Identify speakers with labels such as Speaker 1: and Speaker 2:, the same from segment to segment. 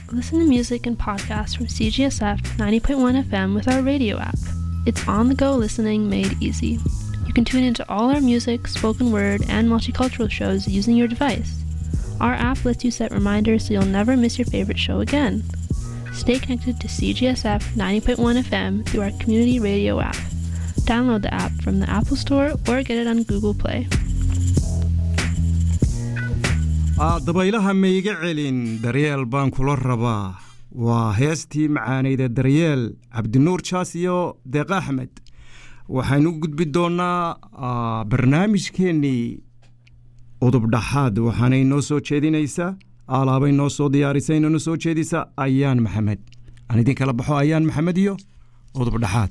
Speaker 1: Listen to music and podcasts from CGSF 90.1 FM with our radio app. It's on the go listening made easy. You can tune into all our music, spoken word, and multicultural shows using your device. Our app lets you set reminders so you'll never miss your favorite show again. Stay connected to CGSF 90.1 FM through our community radio app. Download the app from the Apple Store or get it on Google Play.
Speaker 2: dabaylaha maiga celin daryeel baan kula rabaa waa heestii macaanayda daryeel cabdinuur jaas iyo deeq axmed waxaynu u gudbi doonnaa barnaamijkeennii udubdhaxaad waxaanay noo soo jeedinaysaa alaabay noo soo diyaarisay inona soo jeedisa ayaan maxamed aan idin kala baxo ayaan maxamed iyo udubdhaxaad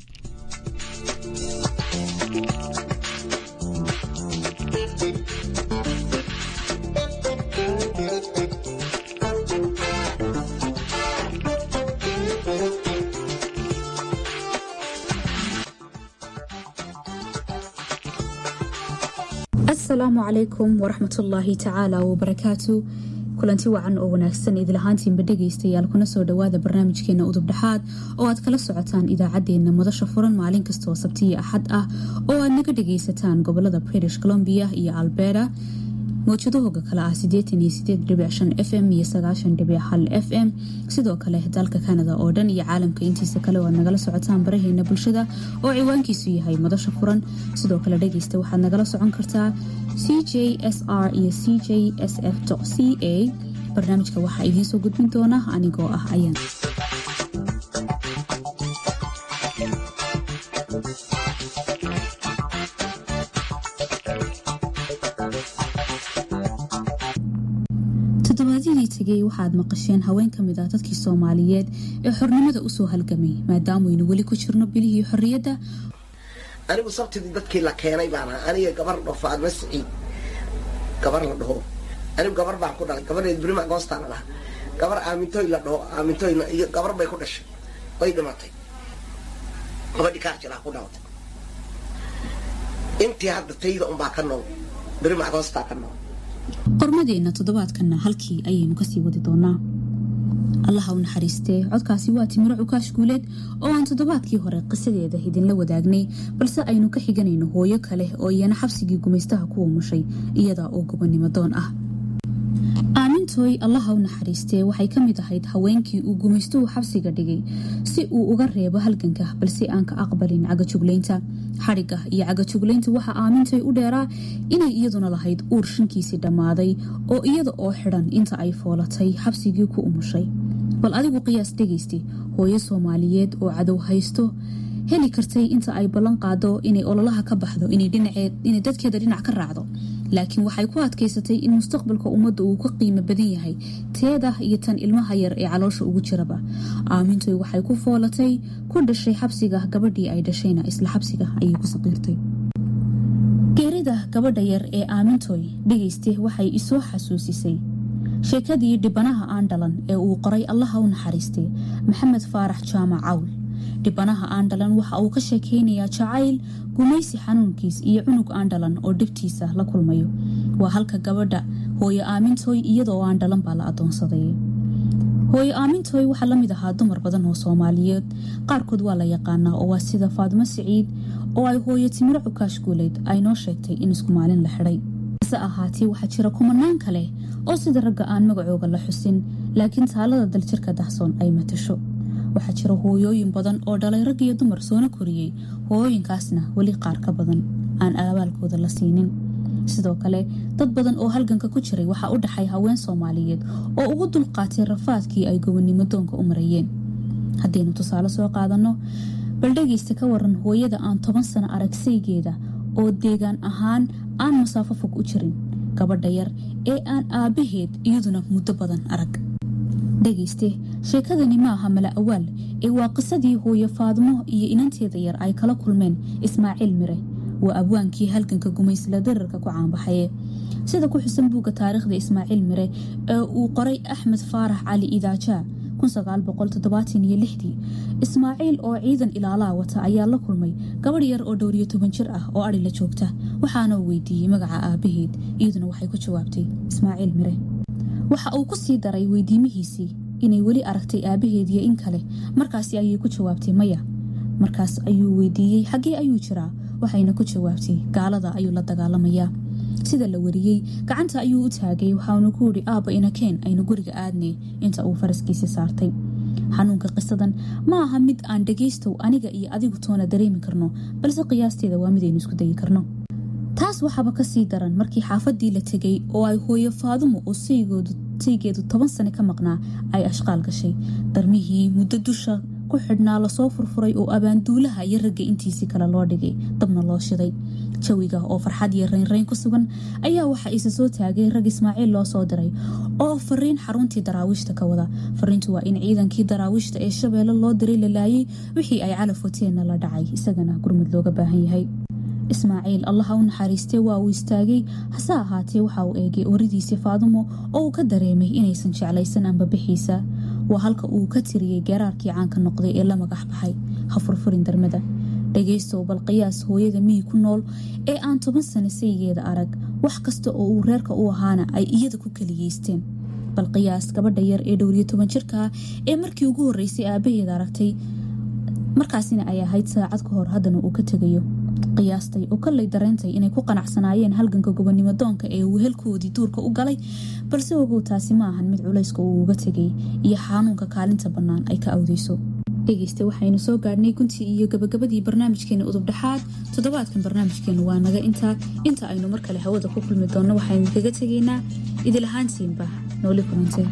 Speaker 3: asalaamu calaykum waraxmatullaahi tacaala wabarakaatu kulanti wacan oo wanaagsan idilahaantiinba dhegaystayaal kuna soo dhowaada barnaamijkeena udubdhaxaad oo aad kala socotaan idaacaddeenna madasha furan maalin kastaoo sabtiya axad ah oo aad naga dhagaysataan gobolada british columbia iyo alberta mawjadahooga kale ah f m iyo f m sidoo kale dalka kanada oo dhan iyo caalamka intiisa kale oo aad nagala socotaan baraheena bulshada oo ciwaankiisu yahay madasha furan sidoo kale dhegeysta waxaad nagala socon kartaa c j s r iyo c j s f c a barnaamijka waxaa idiinsoo gudbin doona anigoo ah ayaan toddobaadyadii tegay waxaad maqasheen haween ka mid ah dadkii soomaaliyeed ee xornimada usoo halgamay maadaamuynu weli ku jirno bilihii xorriyadda
Speaker 4: anigu sabtidii dadkii la keenay baan ahaa aniga gabar dhaho faadma siciid gabar la dhaho anigu gabar baan ku dhalay gabarheed brima goostaa la dhahaa gabar aamintoy la dhaho aamintoyna iyo gabar bay ku dhashay way dhimatay gabadhii kaarjilaa ku dhalatay intii hadda tayda unbaa ka nool brima goostaa ka nool
Speaker 3: qormadeenna toddobaadkanna halkii ayaynu kasii wadi doonaa allaha u naxariistee codkaasi waa timiro cukaash guuleed oo aan toddobaadkii hore qisadeeda idinla wadaagnay balse aynu ka xiganayno hooyo kale oo iyana xabsigii gumaystaha ku umushay iyada oo gobonnimo doon ah aamintooy allaha u naxariistee waxay ka mid ahayd haweenkii uu gumaystuhu xabsiga dhigay si uu uga reebo halganka balse aan ka aqbalin cagajuglaynta xadhigga iyo cagajuglaynta waxaa aamintoy u dheeraa inay iyaduna lahayd uur shankiisii dhammaaday oo iyada oo xidhan inta ay foolatay xabsigii ku umushay bal adigu qiyaas dhegaysti hooyo soomaaliyeed oo cadow haysto heli kartay inta ay ballan qaado inay ololaha ka baxdo inay dadkeeda dhinac ka raacdo laakiin waxay ku adkaysatay in mustaqbalka ummadda uu ka qiimo badan yahay teeda iyo tan ilmaha yar ee caloosha ugu jiraba aamintoy waxay ku foolatay ku dhashay xabsiga gabadhii ay dhashayna isla xabsiga ayay ku saqiirtay geerida gabadha yar ee aamintoy dhegayste waxay isoo xasuusisay sheekadii dhibanaha aan dhalan ee uu qoray allaha u naxariistay maxamed faarax jaamac cawl dhibanaha aandhalan waxa uu ka sheekeynayaa jacayl gumaysi xanuunkiis iyo cunug aandhalan oo dhibtiisa la kulmayo waa halka gabadha hooyo aamintooy iyadaoo aandhalan baa la adoonsaday hooyo aamintooy waxaa la mid ahaa dumar badan oo soomaaliyeed qaarkood waa la yaqaanaa oo waa sida faadimo siciid oo ay hooyo timiro cukaash guuleed ay noo sheegtay in isku maalin la xidhay hase ahaatee waxaa jira kumanaan kale oo sida ragga aan magacooga la xusin laakiin taalada daljirka dahsoon ay matasho waxaa jira hooyooyin badan oo dhalay rag iyo dumar soona koriyey hooyooyinkaasna weli qaar ka badan aan aabaalkooda la siinin sidoo kale dad badan oo halganka ku jiray waxaa u dhaxay haween soomaaliyeed oo ugu dulqaatay rafaadkii ay gobonnimo doonka u marayeen haddaynu tusaale soo qaadanno bal dhegaysta ka waran hooyada aan toban sano aragsaygeeda oo deegaan ahaan aan masaafo fog u jirin gabadha yar ee aan aabbaheed iyaduna muddo badan arag dhegayste sheekadani ma aha mala awaal ee waa qisadii hooyo faadmo iyo inanteeda yar ay kala kulmeen ismaaciil mire waa abwaankii halganka gumaysla dararka ku caanbaxaye sida ku xusan buugga taariikhda ismaaciil mire ee uu qoray axmed faarax cali idaajaa ismaaciil oo ciidan ilaalaa wata ayaa la kulmay gabadh yar oo dhowriyo toban jir ah oo adhi la joogta waxaana uu weydiiyey magaca aabaheed iyaduna waxay ku jawaabtay ismaaciil mire waxa uu ku sii daray weydiimihiisii inay weli aragtay aabaheediyo in kale markaasi ayay ku jawaabtay maya markaas ayuu weydiiyey xaggee ayuu jiraa waxayna ku jawaabtay gaalada ayuu la dagaalamayaa sida la wariyey gacanta ayuu u taagay waxaanu ku yidhi aabba inakeen aynu guriga aadnay inta uu faraskiisa saartay xanuunka qisadan ma aha mid aan dhagaystow aniga iyo adigu toona dareemi karno balse qiyaasteeda waa midaynu isku dayi karno taas waxaaba kasii daran markii xaafadii la tegay oo ay hooyo faadumo oo saygeedu toban sane ka maqnaa ay ashqaal gashay darmihii muddo dusha ku xidhnaa lasoo furfuray oo abaanduulaha iyo ragga intiisii kale loo dhigay dabna loo shiday jawiga oo farxad iyo raynrayn ku sugan ayaa waxa isa soo taagay rag ismaaciil loo soo diray oo fariin xaruntii daraawiishta ka wada fariintu waa in ciidankii daraawiishta ee shabeelle loo diray la laayay wixii ay calaf wateenna la dhacay isagana gurmud looga baahan yahay ismaaciil allaha u naxariistee waa uu istaagay hase ahaatee waxa uu eegay oridiisii faadumo oo uu ka dareemay inaysan jeclaysan ambabixiisa waa halka uu ka tiriyey geeraarkii caanka noqday ee la magax baxay ha furfurin darmada dhagaystow bal qiyaas hooyada miyi ku nool ee aan toban sano saygeeda arag wax kasta oo uu reerka u ahaana ay iyada ku keliyeysteen bal qiyaas gabadha yar ee dhowriyo toban jirkaa ee markii ugu horreysay aabaheeda aragtay markaasina ay ahayd saacad ka hor haddana uu ka tegayo qiyaastay oo kallay dareentay inay ku qanacsanaayeen halganka gobonimo doonka ee wehelkoodii duurka u galay balse ogow taasi ma ahan mid culayska uu uga tegay iyo xanuunka kaalinta bannaan ay ka awdeyso dhegeyste waxaynu soo gaadhnay guntii iyo gabagabadii barnaamijkeena udubdhexaad toddobaadkan barnaamijkeenu waa naga intaa inta aynu mar kale hawada ku kulmi doonno waxaynu kaga tegaynaa idilahaantiinba nooli kulantee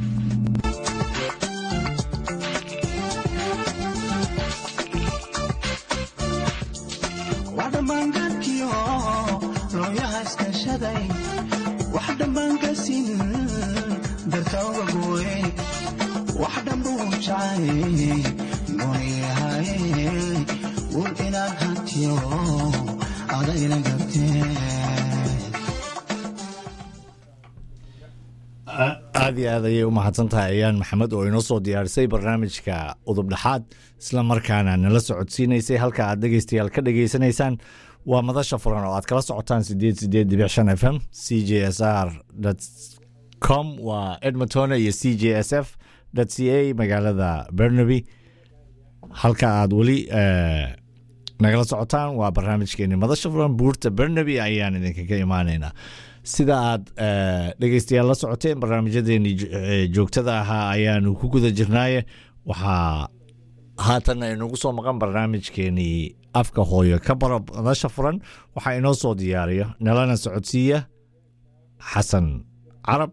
Speaker 5: wax dhammaankasin dartawga gooye wax dhambuu jacay gooyahaye wul inaad hantiyo adayna gabtee
Speaker 6: aad iyo aad ayay u mahadsan tahay ayaan maxamed oo inoo soo diyaarisay barnaamijka udubdhexaad isla markaana nala socodsiinaysay halka aad dhegeystayaal ka dhegeysanaysaan waa madasha furan oo aad kala socotaan sideed sideed dibic shan f m c j s r com waa edmontona iyo c j s f c a magaalada bernaby halka aad weli nagala socotaan waa barnaamijkeeni madasha furan buurta bernaby ayaan idinkaga imaaneynaa sida aad dhegeystayaal la socoteen barnaamijyadeeni joogtada ahaa ayaanu ku guda jirnaaye waxaa haatan inugu soo maqan barnaamijkeenii afka hooyo ka baro madasha furan waxaa inoo soo diyaariyo nalana socodsiiya xasan carab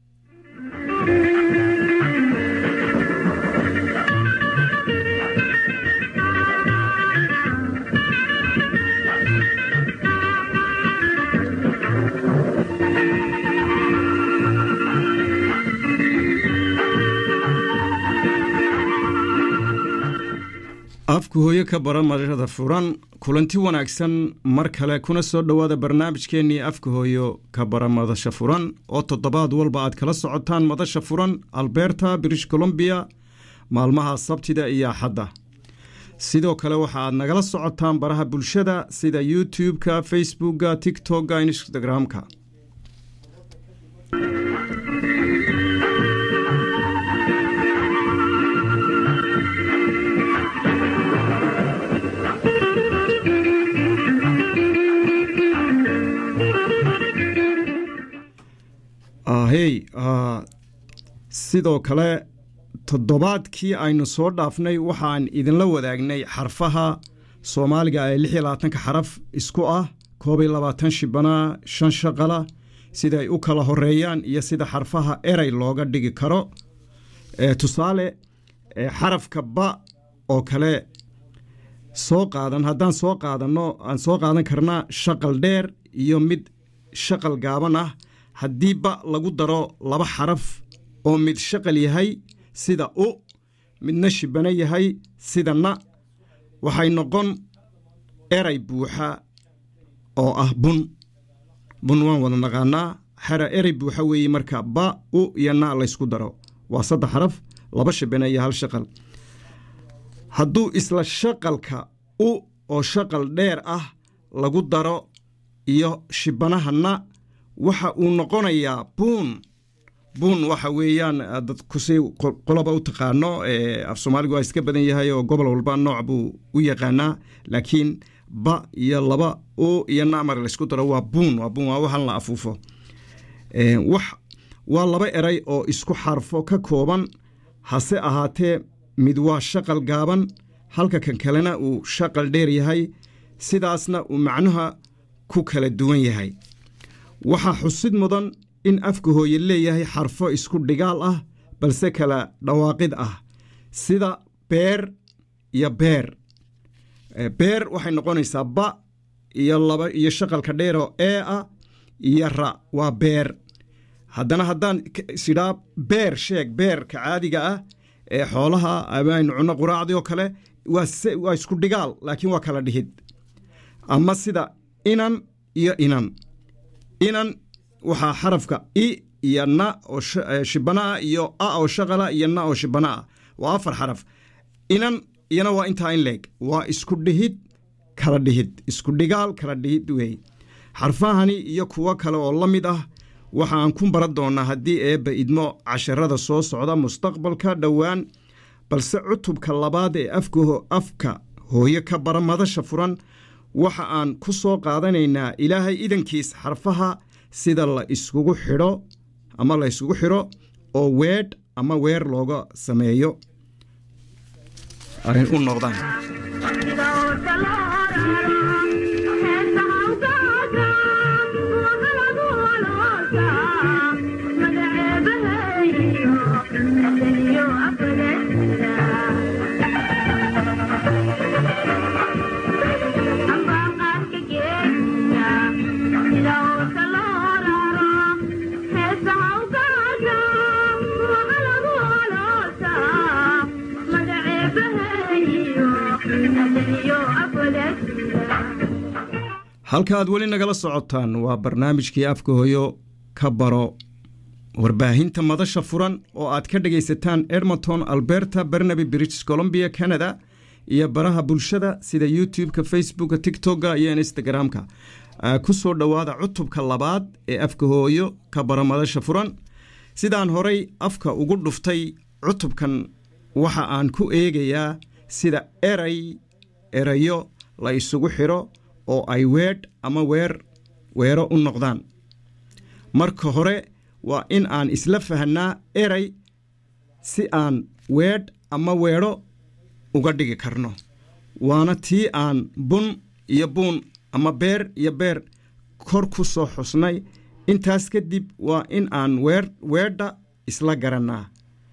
Speaker 2: afka hooyo ka bara madashada furan kulanti wanaagsan mar kale kuna soo dhowaada barnaamijkeennii afka hooyo ka bara madasha furan oo toddobaad walba aad kala socotaan madasha furan alberta british columbia maalmaha sabtida iyo axadda sidoo kale waxa aad nagala socotaan baraha bulshada sida youtube-ka facebookka tiktok-ka instagram-ka hey sidoo kale toddobaadkii aynu soo dhaafnay waxaan idinla wadaagnay xarfaha soomaaliga ee lix iyo labaatanka xaraf isku ah koob iyo labaatan shibanaa shan shaqala sida ay u kala horeeyaan iyo sida xarfaha erey looga dhigi karo tusaale xarafka ba oo kale soo qaadan haddaan soo qaadanno aan soo qaadan karnaa shaqal dheer iyo mid shaqal gaaban ah haddii ba lagu daro laba xaraf oo mid shaqal yahay sida u midna shibano yahay sida na waxay noqon eray buuxa oo ah bun bun waan wada naqaanaa xera erey buuxa weeye marka ba u iyo na laysku daro waa saddex xaraf laba shibano iyo hal shaqal hadduu isla shaqalka u oo shaqal dheer ah lagu daro iyo shibanaha na waxa uu noqonayaa buun buun waxa weeyaan dad kusii qoloba u taqaano af soomaaligu waa iska badan yahay oo gobol walba nooc buu u yaqaanaa laakiin ba iyo laba o iyo namar laysku daro waa buun waa buun waa waxan la afuufo wax waa laba eray oo isku xarfo ka kooban hase ahaatee mid waa shaqal gaaban halka kan kalena uu shaqal dheer yahay sidaasna uu macnuha ku kala duwan yahay waxaa xusid mudan in afka hooye leeyahay xarfo isku dhigaal ah balse kala dhawaaqid ah sida beer iyo beer beer waxay noqonaysaa ba iyo laba iyo shaqalka dheeroo ee ah iyo ra waa beer haddana haddaan sidhaa beer sheeg beerka caadiga ah ee xoolaha amaynu cunno quraacdii oo kale waa isku dhigaal laakiin waa kala dhihid ama sida inan iyo inan inan waxaa xarafka i iyo na oo shibana ah iyo a oo shaqala iyo na oo shibana ah waa afar xaraf inan iyana waa intaa in leeg waa isku dhihid kala dhihid isku dhigaal kala dhihid weey xarfahani iyo kuwo kale oo la mid ah waxaan ku baran doonnaa haddii eebba idmo casharada soo socda mustaqbalka dhowaan balse cutubka labaad ee afka hooyo ka bara madasha furan waxa aan ku soo qaadanaynaa ilaahay idankiis xarfaha sida la iskugu xidho ama la yskugu xidho oo weedh ama weer looga sameeyo ay u noqdaan halkaaad weli nagala socotaan waa barnaamijkii afka hooyo ka baro warbaahinta madasha furan oo aad ka dhegaysataan edmonton alberta barnaby british columbia canada iyo baraha bulshada sida youtube-ka facebooka tictokga iyo instagram-ka ku soo dhowaada cutubka labaad ee afka hooyo ka baro madasha furan sidaan horay afka ugu dhuftay cutubkan waxa aan ku eegayaa sida eray erayo la isugu xidho oo ay weedh ama weer weero u noqdaan marka hore waa in aan isla fahnaa eray si aan weedh ama weedho uga dhigi karno waana tii aan bun iyo buun ama beer iyo beer kor ku soo xusnay intaas kadib waa in aan weer weedha isla garannaa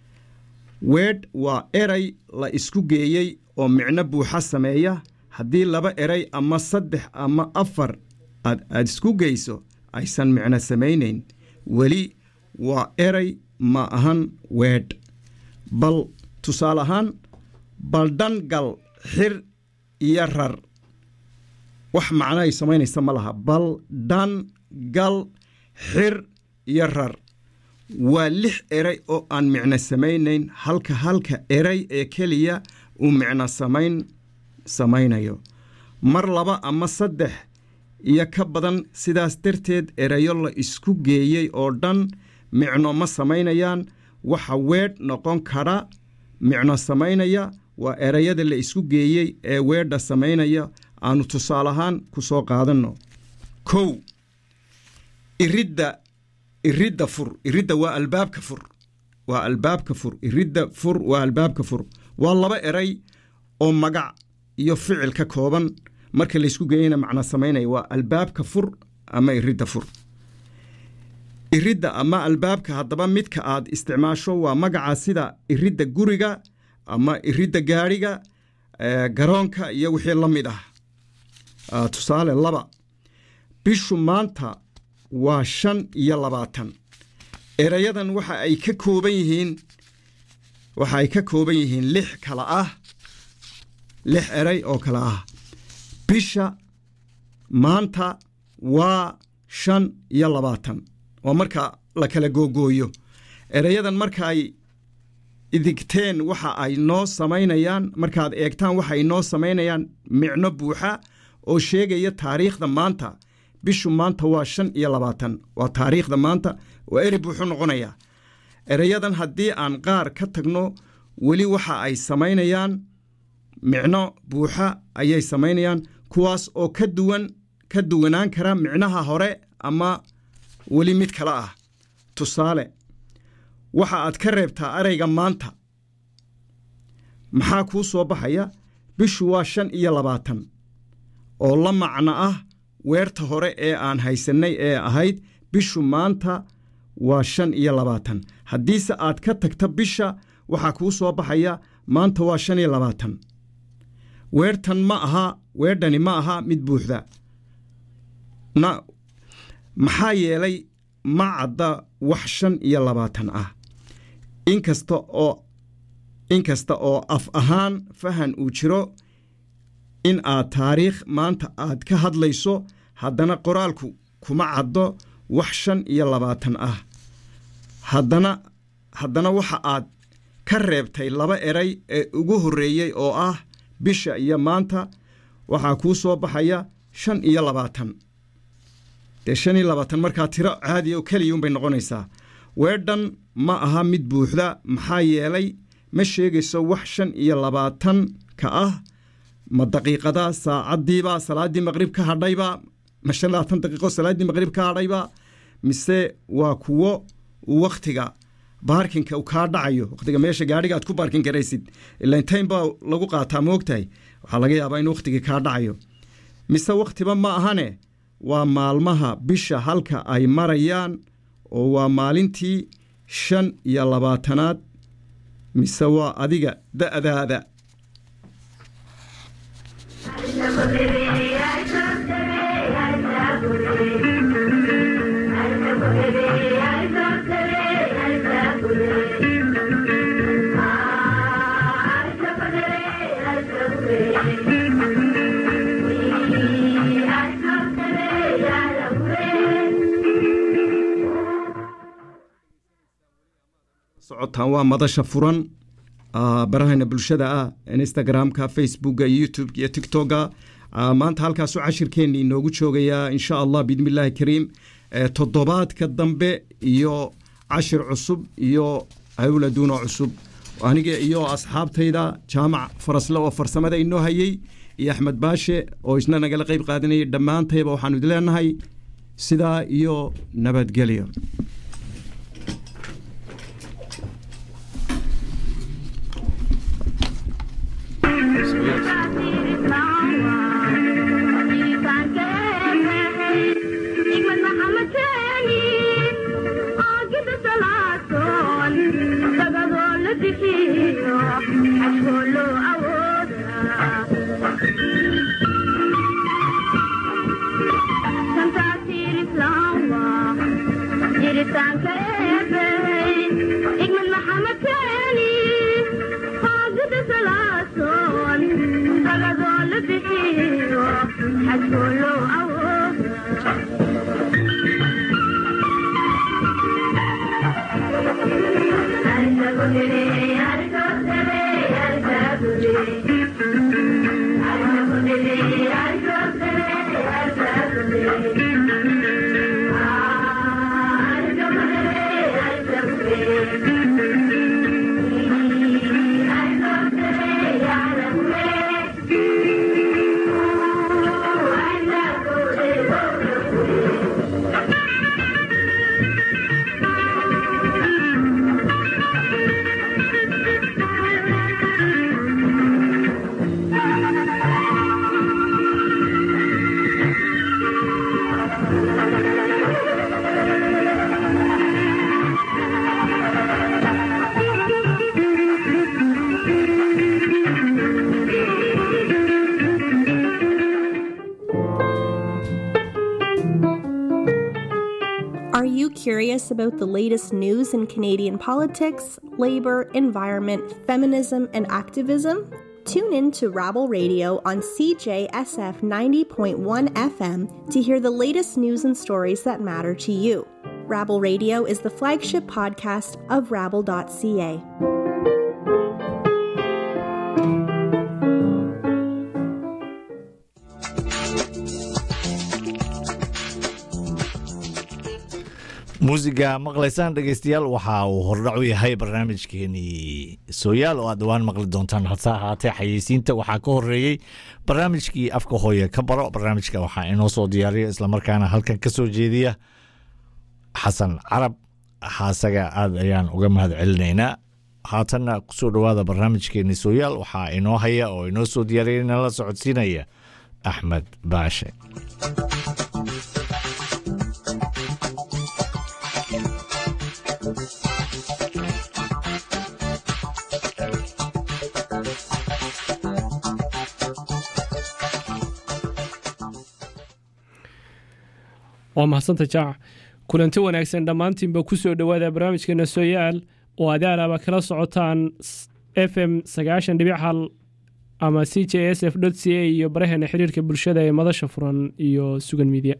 Speaker 2: weedh waa eray la isku geeyey oo micno buuxa sameeya haddii laba eray ama saddex ama afar aad aad isku geyso aysan micno samaynayn weli waa eray ma ahan weedh bal tusaale ahaan baldhan gal xir iyo rar wax macno ay samaynaysa ma laha bal dhan gal xir iyo rar waa lix eray oo aan micno samaynayn halka halka eray ee keliya uu micno samayn samaynayo mar laba ama saddex iyo ka badan sidaas darteed erayo la isku geeyey oo dhan micno ma samaynayaan waxa weedh noqon kara micno samaynaya waa erayada la isku geeyey ee weedha samaynaya aanu tusaale ahaan ku soo qaadanno kow iridda iridda fur iridda waa albaabka fur waa albaabka fur iridda fur waa albaabka fur waa laba eray oo magac iyo ficil ka kooban marka laysku geeyana macno samaynaya waa albaabka fur ama iridda fur iridda ama albaabka haddaba midka aad isticmaasho waa magaca sida iridda guriga ama iridda gaadhiga garoonka iyo wixii la mid ah tusaale laba bishu maanta waa shan iyo labaatan erayadan waxa ay ka kooban yihiin waxa ay ka kooban yihiin lix kala ah lix eray oo kale ah bisha maanta waa shan iyo labaatan oo marka la kala googooyo erayadan marka ay idigteen waxa ay noo samaynayaan markaad eegtaan waxa ay noo samaynayaan micno buuxa oo sheegaya taariikhda maanta bishu maanta waa shan iyo labaatan waa taariikhda maanta oo eri buuxu noqonayaa erayadan haddii aan qaar ka tagno weli waxa ay samaynayaan micno buuxa ayay samaynayaan kuwaas oo ka duwan ka duwanaan kara micnaha hore ama weli mid kale ah tusaale waxa aad ka reebtaa erayga maanta maxaa kuu soo baxaya bishu waa shan iyo labaatan oo la macno ah weerta hore ee aan haysannay ee ahayd bishu maanta waa shan iyo labaatan haddiise aad ka tagta bisha waxaa kuu soo baxaya maanta waa shan iyo labaatan weertan ma aha weerdhani ma aha mid buuxda na maxaa yeelay ma cadda wax shan iyo labaatan ah inkasta oo inkasta oo af ahaan fahan uu jiro in aad taariikh maanta aad ka hadlayso haddana qoraalku kuma caddo wax shan iyo labaatan ah haddana haddana waxa aad ka reebtay laba eray ee ugu horreeyey oo ah bisha iyo maanta waxaa kuu soo baxaya shan iyo labaatan dee shan iyo labaatan markaa tiro caadi oo keliya unbay noqonaysaa weedhan ma aha mid buuxda maxaa yeelay ma sheegayso wax shan iyo labaatan ka ah ma daqiiqada saacaddiiba salaaddii maqrib ka hadhayba ma shan labaatan daqiiqo salaaddii maqrib ka hadhayba mise waa kuwo wakhtiga baarkinka uu kaa dhacayo wakhtiga meesha gaadhiga aad ku baarkin karaysid ilaan taym baa lagu qaataa moogtahay waxaa laga yaabaa in wakhtigii kaa dhacayo mise wakhtiba ma ahane waa maalmaha bisha halka ay marayaan oo waa maalintii shan iyo labaatanaad mise waa adiga da'daada socotaan waa madasha furan barahayna bulshada ah instagramka facebooka youtube iyo tictoka maanta halkaasu cashirkeenni inoogu joogayaa insha allah biidni illaahi kariim toddobaadka dambe iyo cashir cusub iyo hawladuuno cusub aniga iyo asxaabtayda jaamac farasle oo farsamada inoo hayey iyo axmed baashe oo isna nagala qayb qaadanayay dhammaantayba waxaanu idin leenahay sidaa iyo nabadgelyo
Speaker 7: Are you curious about the latest news in Canadian politics, labour, environment, feminism, and activism? Tune in to Rabble Radio on CJSF 90.1 FM to hear the latest news and stories that matter to you. Rabble Radio is the flagship podcast of rabble.ca.
Speaker 6: muusiga maqlaysaan dhegeystayaal waxa uu hordhac u yahay barnaamijkeenii sooyaal oo aad dhawaan maqli doontaan hase ahaatee xayeysiinta waxaa ka horeeyey barnaamijkii afka hooye ka baro barnaamijka waxaa inoo soo diyaariya islamarkaana halkan ka soo jeediya xasan carab haasaga aad ayaan uga mahad celinaynaa haatanna kusoo dhowaada barnaamijkeenii sooyaal waxaa inoo haya oo inoo soo diyaariya inala socodsiinaya axmed baashe
Speaker 8: waa mahadsanta jaac kulanti wanaagsan dhammaantiinba ku soo dhowaada barnaamijkeena sooyaal oo adaalaaba kala socotaan f m sagaashan dhibic hal ama c j s f c a iyo baraheena xiriirka bulshada ee madasha furan iyo sugan miidya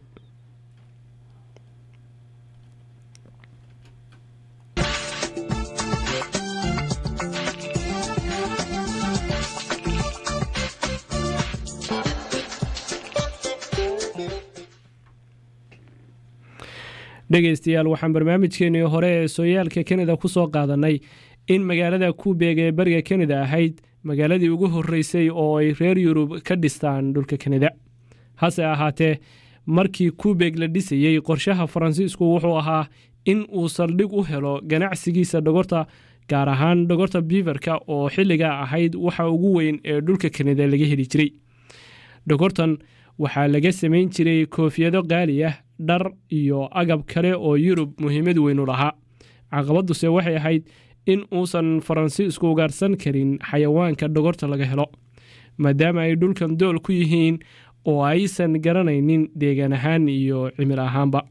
Speaker 8: dhegeystayaal waxaan barnaamijkeenii hore ee sooyaalka kanada ku soo qaadanay in magaalada kubeeg ee bariga kanada ahayd magaaladii ugu horeysay oo ay reer yurub ka dhistaan dhulka kanada hase ahaatee markii kubeeg la dhisayey qorshaha faransiisku wuxuu ahaa in uu saldhig u helo ganacsigiisa dhogorta gaar ahaan dhogorta biiverka oo xilligaa ahayd waxa ugu weyn ee dhulka kanada laga heli jiray dhogortan waxaa laga samayn jiray koofiyado qaali ah dhar iyo agab kale oo yurub muhiimad weyn u lahaa caqabaduse waxay ahayd in uusan faransiisku ugaarsan karin xayawaanka dhogorta laga helo maadaama ay dhulkan dool ku yihiin oo aysan garanaynin deegaan ahaan iyo cimil ahaanba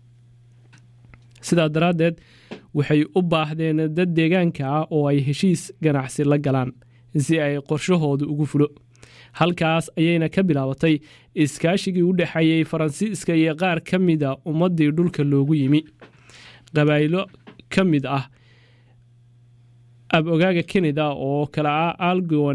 Speaker 8: sidaa daraaddeed waxay u baahdeen dad deegaanka ah oo ay heshiis ganacsi la galaan si ay qorshahooda ugu fulo halkaas ayayna ka bilaabatay iskaashigii u dhexeeyey faransiiska iyo qaar ka mida ummaddii dhulka loogu yimi qabaa'ilo ka mid ah ab-ogaaga kanada oo kale ah algon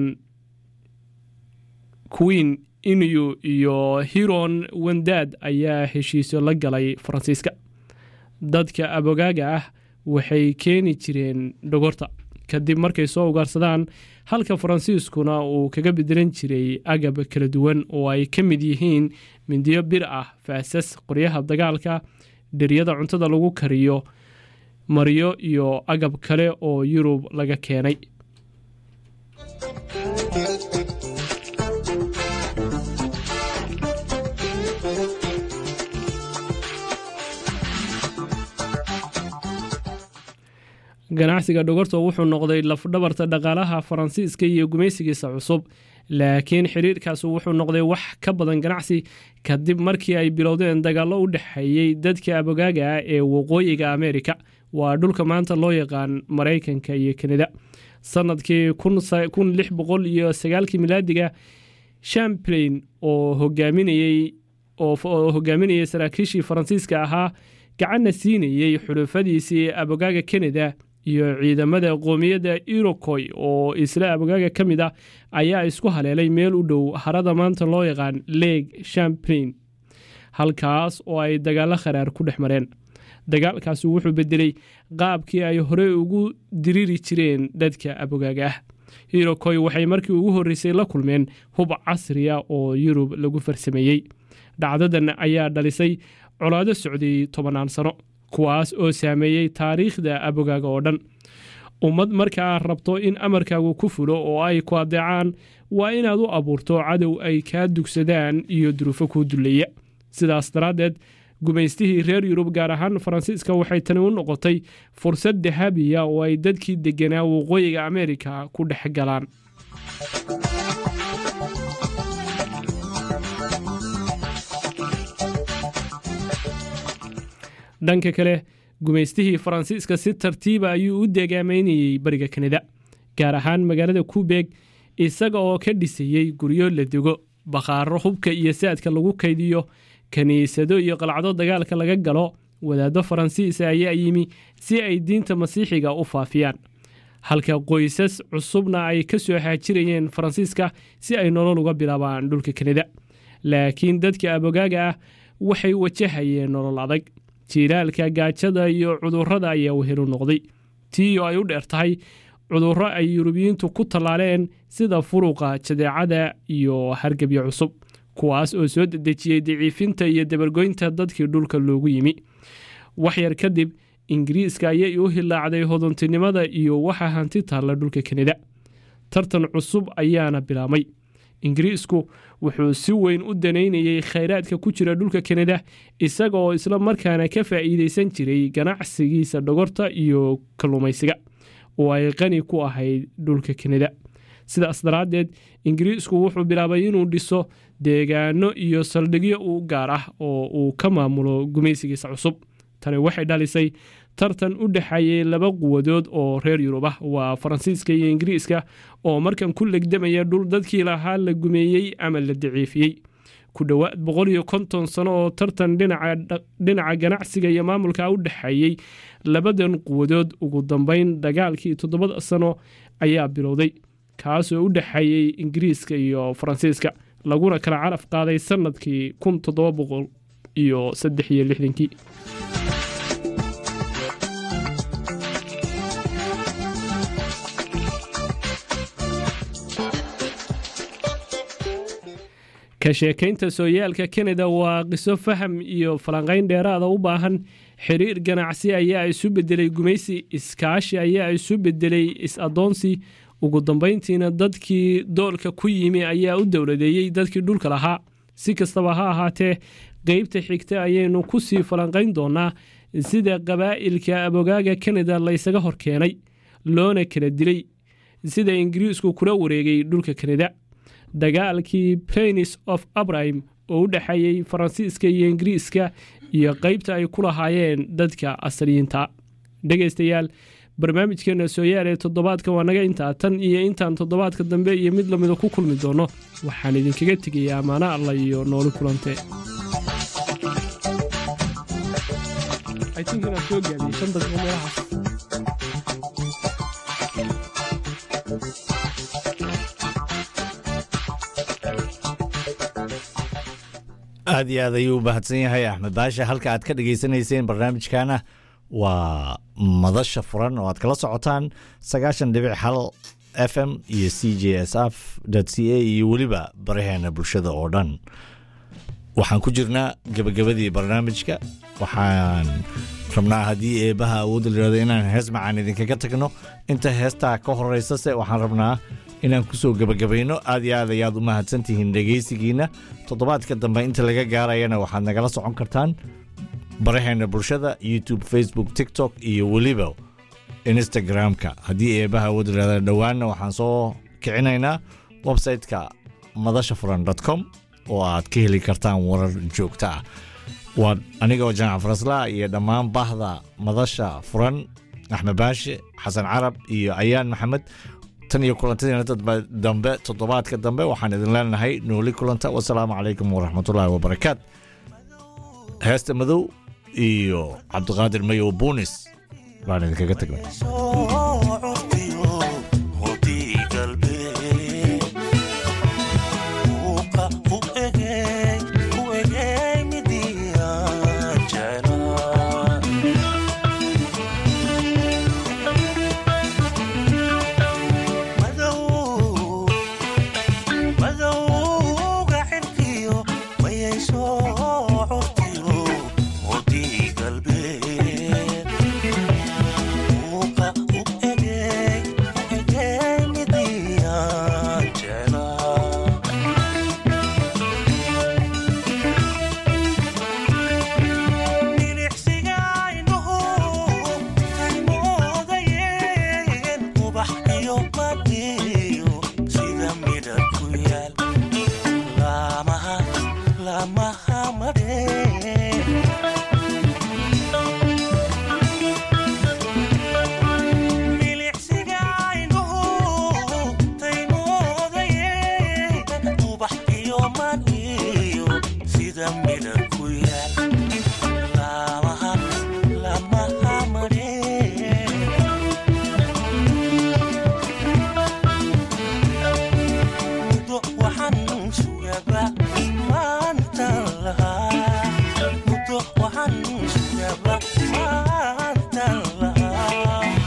Speaker 8: queen inuyu iyo hiron wandad ayaa heshiisyo la galay faransiiska dadka ab-ogaaga ah waxay keeni jireen dhogorta kadib markay soo ugaarsadaan halka faransiiskuna uu kaga bedelan jiray agab kala duwan oo ay ka mid yihiin mindiyo bir ah faasas qoryaha dagaalka dheryada cuntada lagu kariyo maryo iyo agab kale oo yurub laga keenay ganacsiga dhogorta wuxuu noqday lafdhabarta dhaqaalaha faransiiska iyo gumaysigiisa cusub laakiin xiriirkaasi wuxuu noqday wax ka badan ganacsi kadib markii ay bilowdeen dagaallo u dhexeeyey dadka abogaaga ah ee waqooyiga ameerika waa dhulka maanta loo yaqaan maraykanka iyo kanada sanadkii kun lix boqol iyo sagaalkii milaadiga champlain oo hogaaminayey oo hogaaminayay saraakiishii faransiiska ahaa gacanna siinayey xulufadiisii abogaaga kanada iyo ciidamada qoomiyadda irokoy oo isla abogaaga ka mid ah ayaa isku haleelay meel u dhow harada maanta loo yaqaan leeg champlain halkaas oo ay dagaallo kharaar ku dhex mareen dagaalkaasi wuxuu bedelay qaabkii ay horey ugu diriri jireen dadka abogaaga ah irokoy waxay markii ugu horreysay la kulmeen hub casriya oo yurub lagu farsameeyey dhacdadan ayaa dhalisay colaado socday tobannaan sano kuwaas oo saameeyey taariikhda abogaaga oo dhan ummad markaa rabto in amarkaagu ku fulo oo ay ku adeecaan waa inaad u abuurto cadow ay kaa dugsadaan iyo duruufo kuu duleeya sidaas daraaddeed gumaystihii reer yurub gaar ahaan faransiiska waxay tani u noqotay fursad dahabiya oo ay dadkii degganaa waqooyiga ameerika ku dhex galaan dhanka kale gumaystihii faransiiska si tartiiba ayuu u deegaameynayey bariga kanada gaar ahaan magaalada kubeeg isaga oo ka dhisayey guryo la dego bakhaaro hubka iyo saadka lagu kaydiyo kiniisado iyo qalcado dagaalka laga galo wadaaddo faransiisa ayaa yimi si ay diinta masiixiga u faafiyaan halka qoysas cusubna ay ka soo haajirayeen faransiiska si ay nolol uga bilaabaan dhulka kanada laakiin dadka abogaaga ah waxay wajahayeen nolol adag jiilaalka gaajada iyo cudurrada ayaa wehelu noqday tii oo ay u dheer tahay cudurro ay yurubiyiintu ku tallaaleen sida furuqa jadeecada iyo hargebyo cusub kuwaas oo soo dedejiyey daciifinta iyo dabargoynta dadkii dhulka loogu yimi waxyar kadib ingiriiska ayay u hilaacday hodontinimada iyo waxa hanti taalla dhulka kanada tartan cusub ayaana bilaabmay ingiriisku wuxuu si weyn u danaynayey khayraadka ku jira dhulka kanada isaga oo isla markaana ka faa'iideysan jiray ganacsigiisa dhogorta iyo kalluumaysiga oo ay qani ku ahayd dhulka kanada sidaas daraaddeed ingiriisku wuxuu bilaabay inuu dhiso deegaano iyo saldhigyo u gaar ah oo uu ka maamulo gumaysigiisa cusub tani waxay dhalisay tartan u dhexeeyey laba quwadood oo reer yurub ah waa faransiiska iyo ingiriiska oo markan ku legdamaya dhul dadkii lahaa la gumeeyey ama la daciifiyey ku dhowaad boqol iyo konton sano oo tartan dhinaca ganacsiga iyo maamulka u dhexeeyey labadan quwadood ugu dambeyn dagaalkii toddobada sano ayaa bilowday kaasoo u dhexeeyey ingiriiska iyo faransiiska laguna kala caraf qaaday sanadkii kun toddoba boqol iyo saddex iyo lixdankii ka sheekaynta sooyaalka kanada waa qiso faham iyo falanqayn dheeraada u baahan xiriir ganacsi ayaa isu bedelay gumaysi iskaashi ayaa isu bedelay is-adoonsi ugu dambayntiina dadkii doolka ku yimi ayaa u dowladeeyey dadkii dhulka lahaa si kastaba ha ahaatee qeybta xigta ayaynu ku sii falanqayn doonaa sida qabaa'ilka abogaaga kanada laysaga hor keenay loona kala dilay sida ingiriisku kula wareegay dhulka kanada dagaalkii planis of abrahim oo u dhexeeyey faransiiska iyo ingiriiska iyo qeybta ay ku lahaayeen dadka asaliyiinta dhegaystayaal barnaamijkeena sooyaal ee toddobaadka waa naga intaa tan iyo intaan toddobaadka dambe iyo mid lamida ku kulmi doono waxaan idinkaga tegayaa amaano alla iyo nooli kulante
Speaker 6: aad iyo aad ayuu u mahadsan yahay axmed baashe halka aad ka dhagaysanayseen barnaamijkana waa madasha furan oo aad kala socotaan sagaashan dhibic hal f m iyo c j s f c a iyo weliba baraheena bulshada oo dhan waxaan ku jirnaa gebagabadii barnaamijka waxaan rabnaa haddii eebaha awoodda layihahdo inaan hees macaan idinkaga tagno inta heestaa ka horeysase waxaan rabnaa inaan kusoo gebagabayno aad iyo aad ayaad u mahadsantihiin dhegaysigiina toddobaadka dambe inta laga gaarayana waxaad nagala socon kartaan baraheena bulshada youtube facebook tiktok iyo weliba instagram-ka haddii eebaha awood layihahda dhowaanna waxaan soo kicinaynaa website-ka madasha furan com oo aad ka heli kartaan warar joogta ah waa anigoo jamac faraslaa iyo dhammaan bahda madasha furan axmed baashe xasan carab iyo ayaan maxamed tan iyo kulantadeena dambe toddobaadka dambe waxaan idin leenahay nooli kulanta wasalaamu calaykum waraxmatullaahi wabarakaat heesta madow iyo cabdiqaadir mayow buunis baan idinkaga tagnay